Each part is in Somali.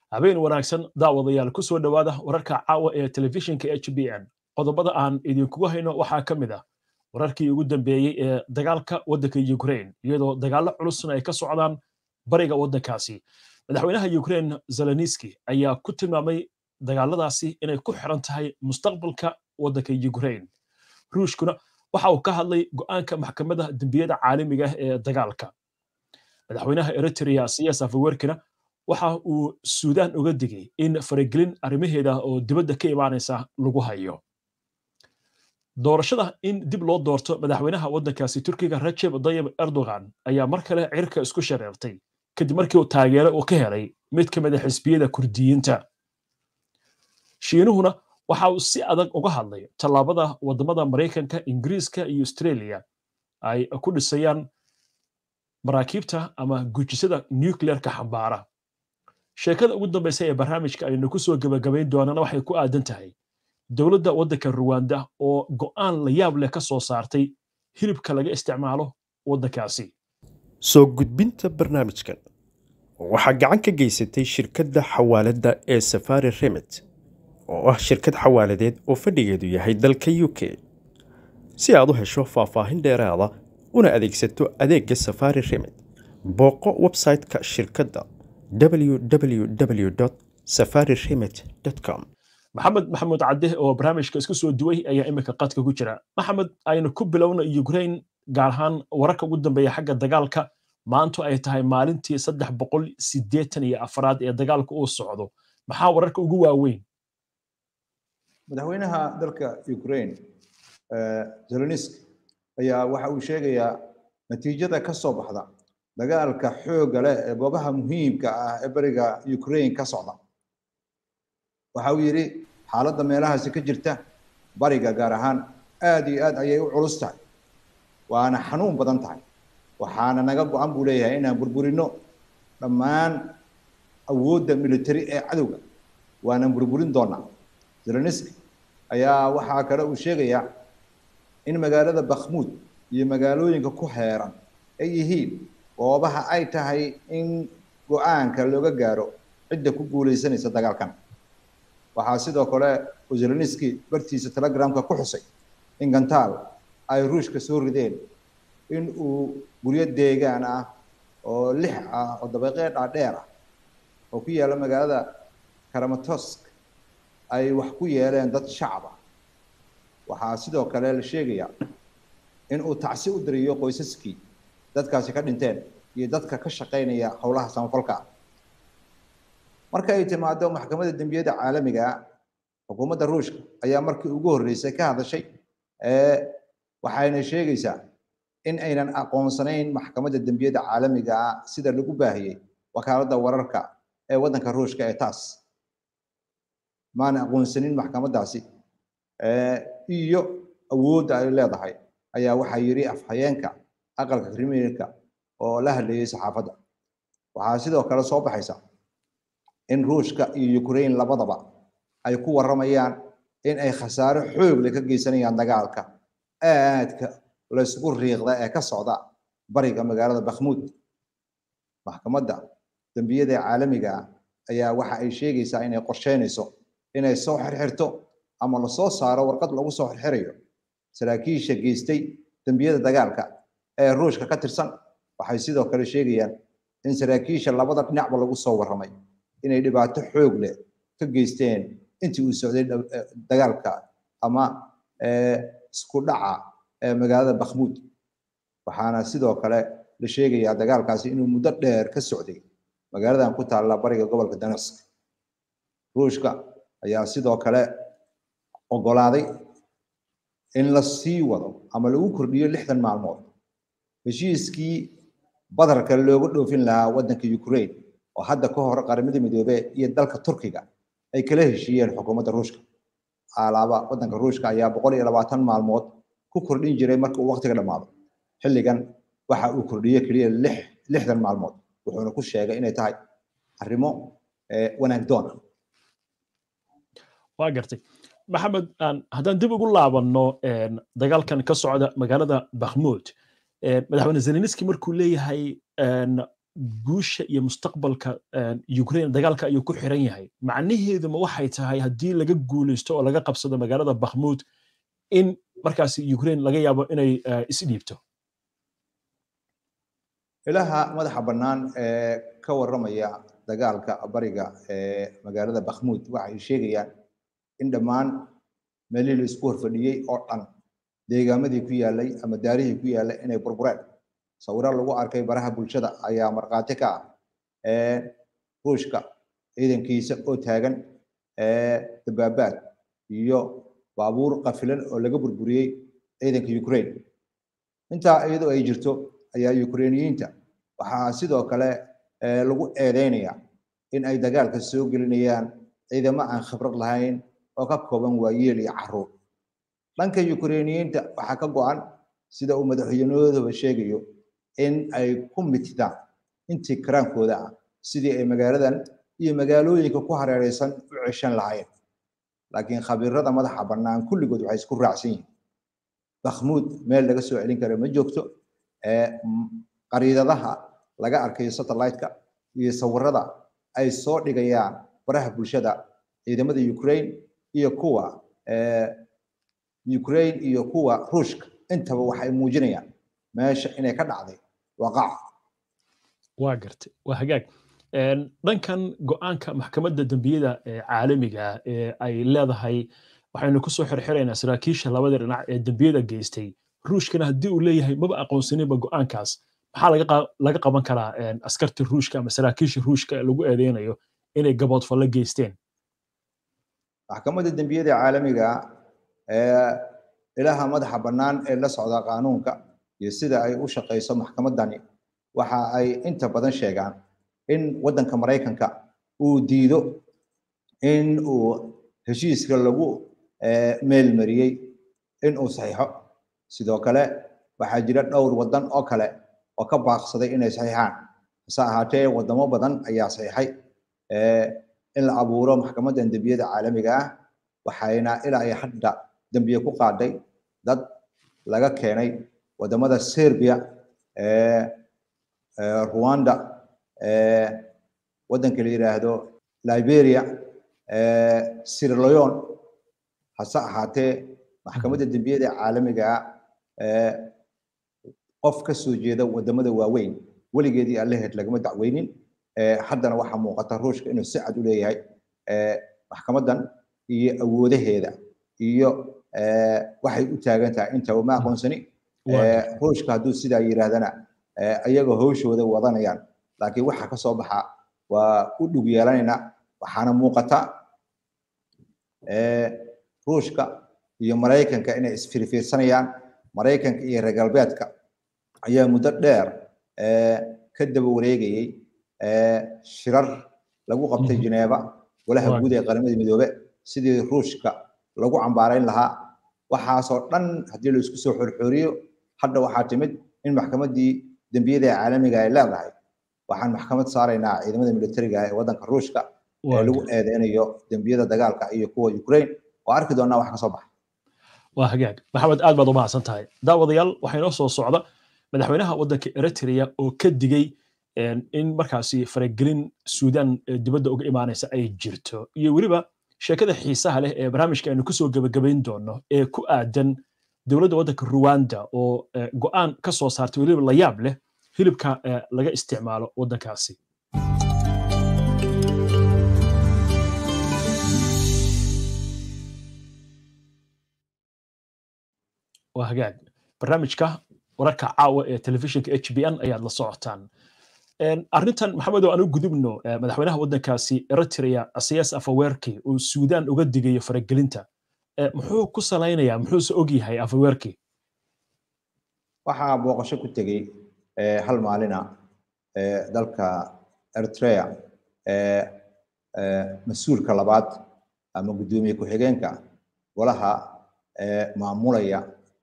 habeen wanaagsan daawadayaal ku soo dhowaada wararka caawa ee telefishinka h b n qodobada aan idinkugu hayno waxaa ka mid ah wararkii ugu dambeeyey ee dagaalka waddanka ukraine iyadoo dagaallo culusna ay ka socdaan bariga waddankaasi madaxweynaha ukraine zeleniski ayaa ku tilmaamay dagaaladaasi inay ku xiran tahay mustaqbalka waddanka ukraine ruushkuna waxa uu ka hadlay go'aanka maxkamadda dembiyada caalamiga ah ee dagaalka madaxweynaha eritrea siyas afawerkina waxa uu suudaan uga digay in faragelin arrimaheeda oo dibadda ka imaanaysa lagu hayo doorashada in dib loo doorto madaxweynaha waddankaasi turkiga rajeb dayib erdogan ayaa mar kale cirka isku shareertay kadib markii uu taageero uu ka helay mid ka mid a xisbiyada kurdiyiinta shiinuhuna waxa uu si adag uga hadlay tallaabada waddamada maraykanka ingiriiska iyo australia ay ku dhisayaan maraakiibta ama gujisada nuclearka xambaara sheekada ugu dambaysa ee barnaamijka aynu ku soo gebagabayn doonana waxay ku aadan tahay dowladda waddanka ruwanda oo go'aan la yaab leh ka soo saartay hilibka laga isticmaalo waddankaasi soo gudbinta barnaamijkan waxaa gacan ka geysatay shirkadda xawaaladda ee safari remit oo ah shirkad xawaaladeed oo fadhigeedu yahay dalka u k si aad u hesho faahfaahin dheeraada una adeegsato adeegga safari remit booqo website-ka shirkadda www safari remit com maxamed maxamuud cadde oo barnaamijka isku soo duway ayaa iminka qadka ku jira maxamed aynu ku bilowna ukraine gaar ahaan wararka ugu dambeeya xagga dagaalka maantu ay tahay maalintii saddex boqol siddeetan iyo afraad ee dagaalka uu socdo maxaa wararka ugu waaweyn madaxweynaha dalka ukraine zelenisk ayaa waxa uu sheegayaa natiijada ka soo baxda dagaalka xoogga leh ee goobaha muhiimka ah ee beriga ukraine ka socda waxa uu yidhi xaaladda meelahaasi ka jirta bariga gaar ahaan aad iyo aad ayay u culus tahay waana xanuun badan tahay waxaana naga go-an buu leeyahay inaan burburino dhammaan awoodda military ee cadowga waanan burburin doonaa zeleniski ayaa waxaa kale uu sheegayaa in magaalada bakhmuud iyo magaalooyinka ku heeran ay yihiin goobaha ay tahay in go-aanka looga gaaro cidda ku guulaysanaysa dagaalkan waxaa sidoo kale zeleniski bartiisa telegramka ku xusay in gantaal ay ruushka soo rideen in uu guryo deegaan ah oo lix ah oo dabaqee dhaadheer ah oo ku yaalla magaalada karamatosk ay wax ku yeeleen dad shacab ah waxaa sidoo kale la sheegayaa in uu tacsi u diriyo qoysaskii dadkaasi ka dhinteen iyo dadka ka shaqaynaya howlaha samafalka ah marka ay timaado maxkamadda dembiyada caalamiga xukuumadda ruushka ayaa markii ugu horreysay ka hadashay waxayna sheegaysaa in aynan aqoonsanayn maxkamadda dembiyada caalamiga ah sida lagu baahiyey wakaaladda wararka ee waddanka ruushka ee taas maana aqoonsanin maxkamaddaasi iyo awoodda ay leedahay ayaa waxaa yidhi afhayeenka aqalka kriminalka oo la hadlayay saxaafadda waxaa sidoo kale soo baxaysa in ruushka iyo ukraine labadaba ay ku warramayaan in ay khasaaro xoog leh ka geysanayaan dagaalka aadka laysku riiqda ee ka socda bariga magaalada bakhmuud maxkamadda dembiyada caalamiga ah ayaa waxa ay sheegaysaa inay qorsheynayso inay soo xirxirto ama lasoo saaro warqad lagu soo xirxirayo saraakiisha geystay dembiyada dagaalka ee ruushka ka tirsan waxay sidoo kale sheegayaan in saraakiisha labada dhinacba lagu soo warramay inay dhibaato xoog leh ka geysteen intii uu socday dagaalka ama isku dhaca ee magaalada bakhmuud waxaana sidoo kale la sheegayaa dagaalkaasi inuu muddo dheer ka socday magaaladan ku taalla bariga gobolka danask ruushka ayaa sidoo kale oggolaaday in la sii wado ama lagu kordhiyo lixdan maalmood heshiiskii badarka looga dhoofin lahaa waddanka ukraine oo hadda ka hor qaramada midoobey iyo dalka turkiga ay kala heshiiyeen xukuumadda ruushka alaaba waddanka ruushka ayaa boqol iyo labaatan maalmood ku kordhin jiray marka uu waqtiga dhammaado xilligan waxa uu kordhiye keliya lix lixdan maalmood wuxuuna ku sheegay inay tahay arrimo wanaagdoon ah waa gartay maxamed haddaan dib ugu laabanno dagaalkan ka socda magaalada bakhmuud madaxweyne zeleniski markuu leeyahay guusha iyo mustaqbalka ukraine dagaalka ayuu ku xiran yahay macnaheedu ma waxay tahay haddii laga guulaysto oo laga qabsado magaalada bakhmuud in markaasi ukraine laga yaabo inay isdhiibto ilaha madaxa bannaan ee ka warramaya dagaalka bariga ee magaalada bakhmuud waxay sheegayaan in dhammaan meelihii la isku horfadhiyey oo dhan deegaamadii ku yaallay ama daarihii ku yaallay inay burbureen sawiro lagu arkay baraha bulshada ayaa markhaati ka ah ruushka ciidankiisa oo taagan dabaabaad iyo baabuur qafilan oo laga burburiyey ciidanka ukraine intaa iyadoo ay jirto ayaa ukrainiyiinta waxaa sidoo kale lagu eedeynaya in ay dagaalka soo gelinayaan ciidamo aan khibrad lahayn oo ka kooban waayeel iyo caruur dhanka ukrainiyiinta waxaa ka go-an sida uu madaxweynahoodaba sheegayo in ay ku mitidaan intii karaankooda ah sidii ay magaaladan iyo magaalooyinka ku hareereysan u ceshan lahaayeen laakiin khabiirada madaxa bannaan kulligood waxay isku raacsan yihiin bakhmuud meel laga soo celin kara ma joogto qariidadaha laga arkayo satellite-ka iyo sawirada ay soo dhigayaan baraha bulshada ciidamada ukraine iyo kuwa ukraine iyo kuwa ruushka intaba waxay muujinayaan meesha inay ka dhacday waqaca waa gartay waa hagaag dhankan go-aanka maxkamadda dembiyada caalamiga ee ay leedahay waxaynu kusoo xirxiraynaa saraakiisha labada dhinac ee dembiyada geystay ruushkana haddii uu leeyahay maba aqoonsaninba go-aankaas maxaa laga qaban karaa askarta ruushka ama saraakiisha ruushka ee lagu eedeynayo inay gaboodfallo geysteen maxkamadda dembiyada caalamiga ee ilaha madaxa bannaan ee la socda qaanuunka iyo sida ay u shaqayso maxkamaddani waxa ay inta badan sheegaan in waddanka maraykanka uu diido in uu heshiiska lagu meelmariyey in uu saxiixo sidoo kale waxaa jira dhowr waddan oo kale oo ka baaqsaday inay saxiixaan hase ahaatee waddamo badan ayaa saxiixay in la abuuro maxkamaddan dembiyada caalamiga ah waxayna ilaa ay hadda dembiye ku qaaday dad laga keenay waddamada serbia rwanda waddanka la yidhaahdo liberia sierra leone hase ahaatee maxkamadda dembiyada caalamiga qof ka soo jeeda waddamada waaweyn weligeedii allaheed lagama dacweynin haddana waxaa muuqata ruushka inuu si cad u leeyahay maxkamaddan iyo awoodaheeda iyo waxay u taagan tahay intaba ma aqoonsani ruushka hadduu sidaa yidhaahdana ayaga howshooda wadanayaan laakiin waxa ka soo baxa waa u dhug yeelanayna waxaana muuqata ruushka iyo maraykanka inay isfirfiirsanayaan maraykanka iyo reer galbeedka ayaa muddo dheer ka daba wareegayey shirar lagu qabtay Geneva walaha guud ee qaramada midoobe sidii ruushka lagu cambaarayn lahaa waxaasoo dhan haddii la isku soo xorxoriyo hadda waxaa timid in maxkamaddii dembiyada caalamiga ay leedahay waxaan maxkamad saaraynaa ciidamada militariga ee waddanka ruushka ee lagu eedeynayo dembiyada dagaalka iyo kuwa Ukraine oo arki doonaa wax ka soo baxa waa hagaag maxamed aad baad u mahadsan tahay daawadayaal waxaa inoo soo socda madaxweynaha waddanka eritrea oo ka digay in markaasi faragelin suudaan dibadda uga imaanaysa ay jirto iyo weliba sheekada xiisaha leh ee barnaamijka aynu kusoo gebagabayn doono ee ku aadan dowladda waddanka ruwanda oo go'aan ka soo saartay weliba la yaab leh hilibka laga isticmaalo waddankaasi waa hagaag barnaamijka wararka caawa ee telefishinka h b n ayaad la socotaan arrintan maxamedow aan u gudubno madaxweynaha waddankaasi eritrea asiyaas afaweerki uu suudaan uga digayo faragelinta muxuu ku salaynayaa muxuuse og yahay afaweerki waxaa booqasho ku tegey hal maalina dalka eritrea mas-uulka labaad ama guddoomiye ku-xigeenka golaha maamulaya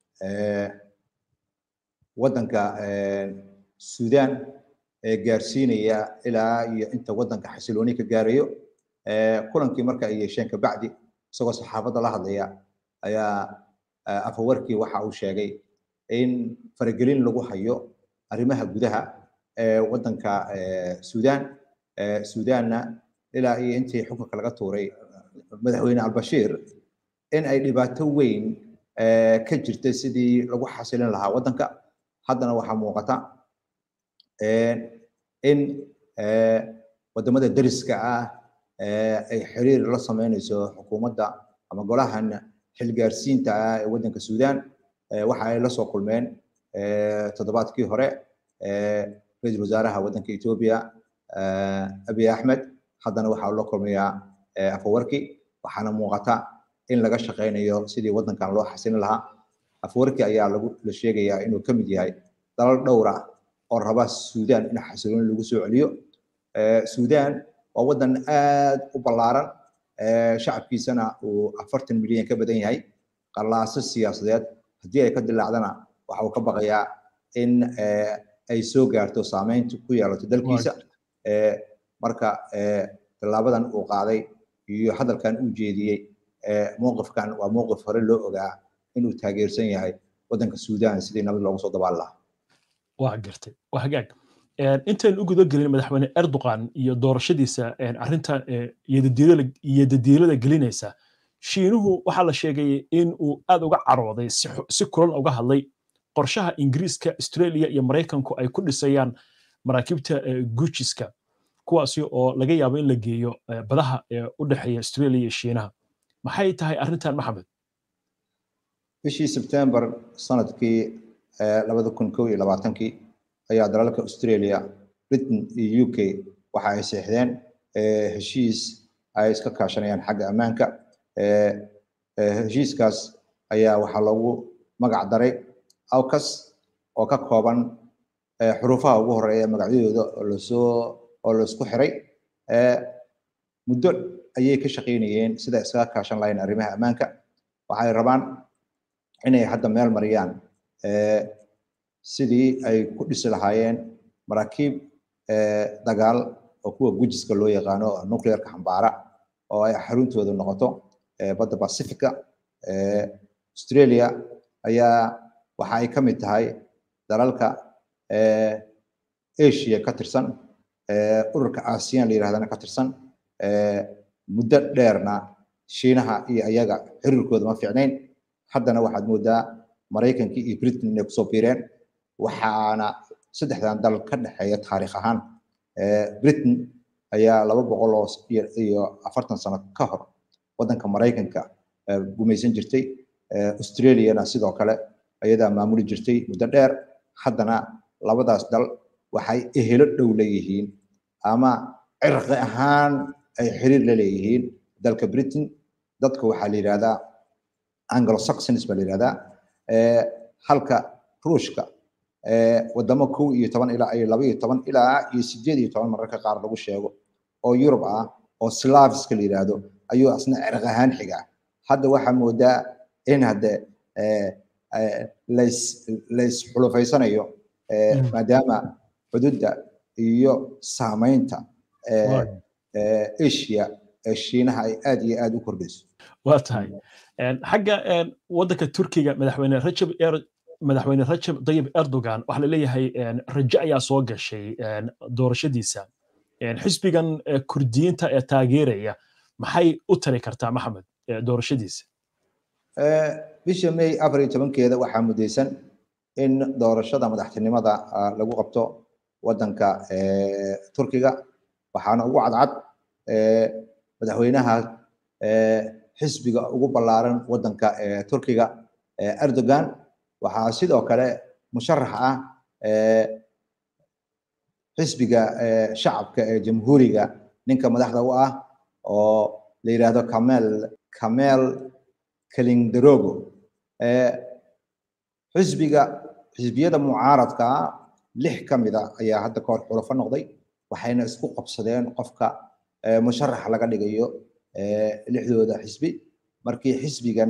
waddanka suudaan ee gaarsiinaya ilaa iyo inta waddanka xasilooni ka gaarayo kulankii marka ay yeesheen kabacdi isagoo saxaafadda la hadlaya ayaa afawarkii waxa uu sheegay in faragelin lagu hayo arrimaha gudaha waddanka suudaan suudaanna ilaa iyo intii xukunka laga tuuray madaxweyne albashiir in ay dhibaato weyn ka jirtay sidii lagu xasilin lahaa waddanka haddana waxaa muuqata in wadamada deriska ah ay xiriir la sameynayso xukuumadda ama golahan xilgaarsiinta ah ee waddanka suudaan waxa ay la soo kulmeen toddobaadkii hore ra-iisul wasaaraha waddanka etoobiya abiy axmed haddana waxaa la kulmayaa afawarki waxaana muuqata in laga shaqaynayo sidii waddankan loo xasilin lahaa afawarki ayaa lagu la sheegayaa inuu ka mid yahay dalal dhowra oo raba suudaan in xasilooni lagu soo celiyo suudaan waa waddan aad u ballaaran shacabkiisana uu afartan milyan ka badan yahay qallaaso siyaasadeed haddii ay ka dilaacdana waxa uu ka baqayaa in ay soo gaarto saameynta ku yeelato dalkiisa marka tallaabadan uu qaaday iyo hadalkan uu jeediyey mowqifkan waa mowqif hore loo ogaa inuu taageersan yahay waddanka suudaan sidii nabad loogu soo dabaal lahaa waa gartay waa hagaag intayn u guda gelin madaxweyne erdogan iyo doorashadiisa arrintan iyodadiilada gelinaysa shiinuhu waxaa la sheegay in uu aad uga carooday si kulan uga hadlay qorshaha ingiriiska australia iyo maraykanku ay ku dhisayaan maraakiibta gujiska kuwaasi oo laga yaabo in la geeyo badaha u dhexeeya australia iyo shiinaha maxay tahay arrintan maxamed bishii sebtembar sanadkii labada kun kow iyo labaatankii ayaa dalalka australia britain iyo u k waxa ay seexdeen heshiis ay iska kaashanayaan xagga ammaanka heshiiskaas ayaa waxaa loogu magac daray awcas oo ka kooban xuruufaha ugu horeeya magacyadooda oo lasoo oo laisku xiray muddo ayay ka shaqaynayeen sida iskaga kaashan lahayn arrimaha ammaanka waxay rabaan inay hadda meel mariyaan sidii ay ku dhisi lahaayeen maraakiib dagaal oo kuwa gujiska loo yaqaano nuclearka xambaara oo ay xaruntooda noqoto badda pacifica australia ayaa waxa ay ka mid tahay dalalka asia ka tirsan ururka asian la yirahdana ka tirsan muddo dheerna shiinaha iyo ayaga xiriirkooda ma fiicnayn haddana waxaad moodaa maraykankii iyo britain inay kusoo biireen waxaana saddexdan dal ka dhexeeya taariikh ahaan britain ayaa laba boqol oo iyo afartan sano ka hor waddanka maraykanka gumaysan jirtay australiana sidoo kale ayadaa maamuli jirtay muddo dheer haddana labadaas dal waxay ehelo dhow leeyihiin ama cirqi ahaan ay xiriir la leeyihiin dalka britain dadka waxaa la yidhahdaa anglo saxons baa la yidhahdaa halka ruushka wadamo kow iyo toban ilaa iyo laba iyo toban ilaa iyo sideed iyo toban mararka qaar lagu sheego oo yurub ah oo slaviska la yidhaahdo ayuu asna cirq ahaan xigaa hadda waxaa moodaa in hadde lays lays xulufaysanayo maadaama xuduudda iyo saamaynta asia ee shiinaha ay aad iyo aad u kordhayso waa tahay xagga waddanka turkiga madaxweyne rajab madaxweyne rajab dayib erdogan waxaa la leeyahay rajo ayaa soo gashay doorashadiisa xisbigan kurdiyiinta ee taageeraya maxay u tari kartaa maxamed doorashadiisa bisha may afar iyo tobankeeda waxaa mudaysan in doorashada madaxtinimada lagu qabto waddanka turkiga waxaana ugu cadcad madaxweynaha xisbiga ugu ballaaran waddanka turkiga erdogan waxaa sidoo kale musharax ah xisbiga shacabka ee jamhuuriga ninka madaxda u ah oo la yidhaahdo kamel kamel kalindarogo xisbiga xisbiyada mucaaradka lix ka mid a ayaa hadda kahor xulafo noqday waxayna isku qabsadeen qofka musharax laga dhigayo lixdooda xisbi markii xisbigan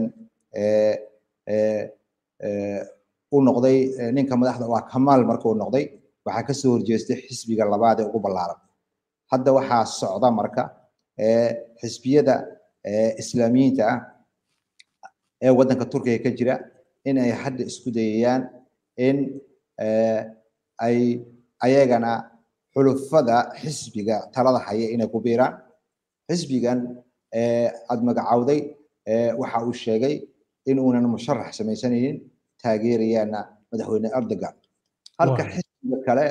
u noqday ninka madaxda waa kamaal marka uu noqday waxaa kasoo horjeestay xisbiga labaad ee ugu ballaaran hadda waxaa socda marka xisbiyada islaamiyiinta ah ee waddanka turkiga ka jira in ay hadda isku dayayaan in ay ayagana xulufada xisbiga talada haya inay ku biiraan xisbigan aad magacawday waxa uu sheegay in uunan musharax samaysanaynin taageerayaana madaxweyne erdogan halka xisbiga kale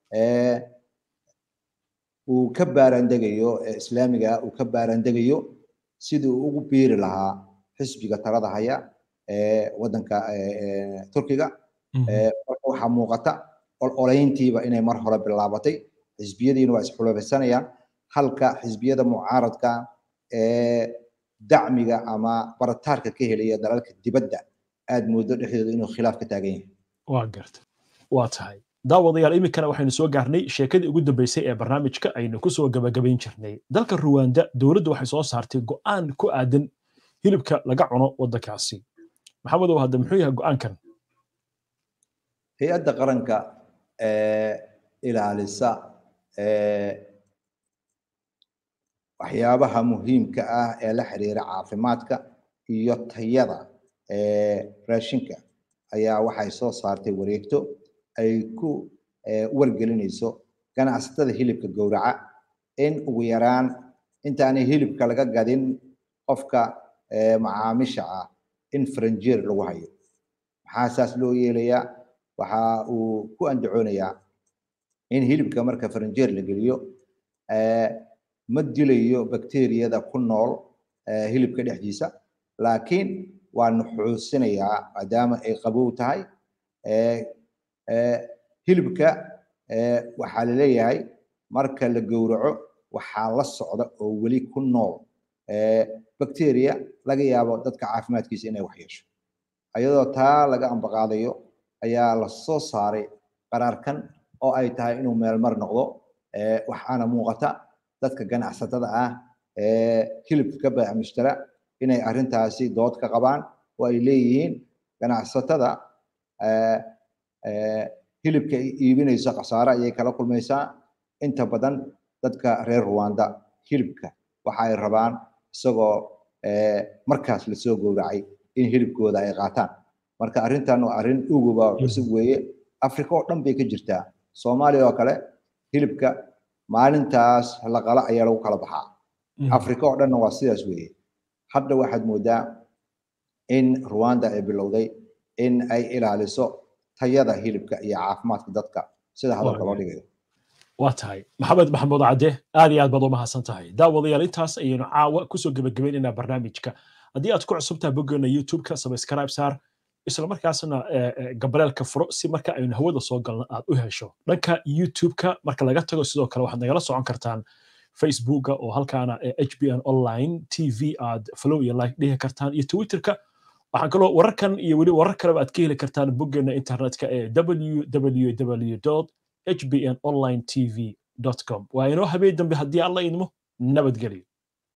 uu ka baarandegayo islaamiga uu ka baarandegayo sidii uu ugu biiri lahaa xisbiga talada haya ee wadanka turkiga marka waxaa muuqata ololeyntiiba inay mar hore bilaabatay xisbiyadiina waa isxulafaysanayaan halka xisbiyada mucaaradka ee dacmiga ama barataarka ka helaya dalalka dibadda aad moodo dhexdooda inuu khilaaf ka taagan yahay waa garta waa tahay daawadayaal iminkana waxaynu soo gaarnay sheekadii ugu dambeysay ee barnaamijka aynu ku soo gabagabayn jirnay dalka ruwanda dowladdu waxay soo saartay go'aan ku aadan hilibka laga cuno waddankaasi maxamedow hadda muxuu yahay go'aankan hay-adda qaranka ee ilaalisa waxyaabaha muhiimka ah ee la xiriira caafimaadka iyo tayada raashinka ayaa waxay soo saartay wareegto ay ku wargelinayso ganacsatada hilibka gowraca in ugu yaraan intaanay hilibka laga gadin qofka macaamiisha ah in faranjeer lagu hayo maxaa saas loo yeelayaa waxa uu ku andacoonayaa in hilibka marka faranjeer la geliyo ma dilayo bakteriyada ku nool hilibka dhexdiisa laakiin waa nuxuusinayaa maadaama ay qabow tahay hilibka waxaa laleeyahay marka la gowraco waxaa la socda oo weli ku nool bacteria laga yaabo dadka caafimaadkiisa inay wax yeesho ayadoo taa laga ambaqaadayo ayaa la soo saaray qaraarkan oo ay tahay inuu meelmar noqdo waxaana muuqata dadka ganacsatada ah ee hilibka ka baac mushtara inay arrintaasi dood ka qabaan oo ay leeyihiin ganacsatada hilibka iibinaysa khasaare ayay kala kulmaysaa inta badan dadka reer rwanda hilibka waxa ay rabaan isagoo markaas lasoo gowracay in hilibkooda ay qaataan marka arrintan waa arrin uguba cusub weeye afrika oo dhan bay ka jirtaa soomaaliya oo kale hilibka maalintaas la qala ayaa lagu kala baxaa afrika oo dhanna waa sidaas weeye hadda waxaad moodaa in rwanda ay bilowday in ay ilaaliso tayada hilibka iyo caafimaadka dadka sida hadalka loo dhigayo waa tahay maxamed maxamuud cadde aad iyo aad baad u mahadsan tahay daawadayaal intaas ayaynu caawa kusoo gebagabaynaynaa barnaamijka haddii aad ku cusubtaha boggeena youtube-ka subscribe saar isla markaasna gabareelka furo si marka aynu hawada soo galno aad u hesho dhanka youtube-ka marka laga tago sidoo kale waxaad nagala socon kartaan facebooka oo halkaana hbn online tv aad follow iyo like dhihi kartaan iyo twitterka waxaan kaloo wararkan iyo weli warar kaleba aad ka heli kartaan boggeena internetka ee www hbn online tv com waa inoo habeen dambe haddii alla idmo nabadgelyo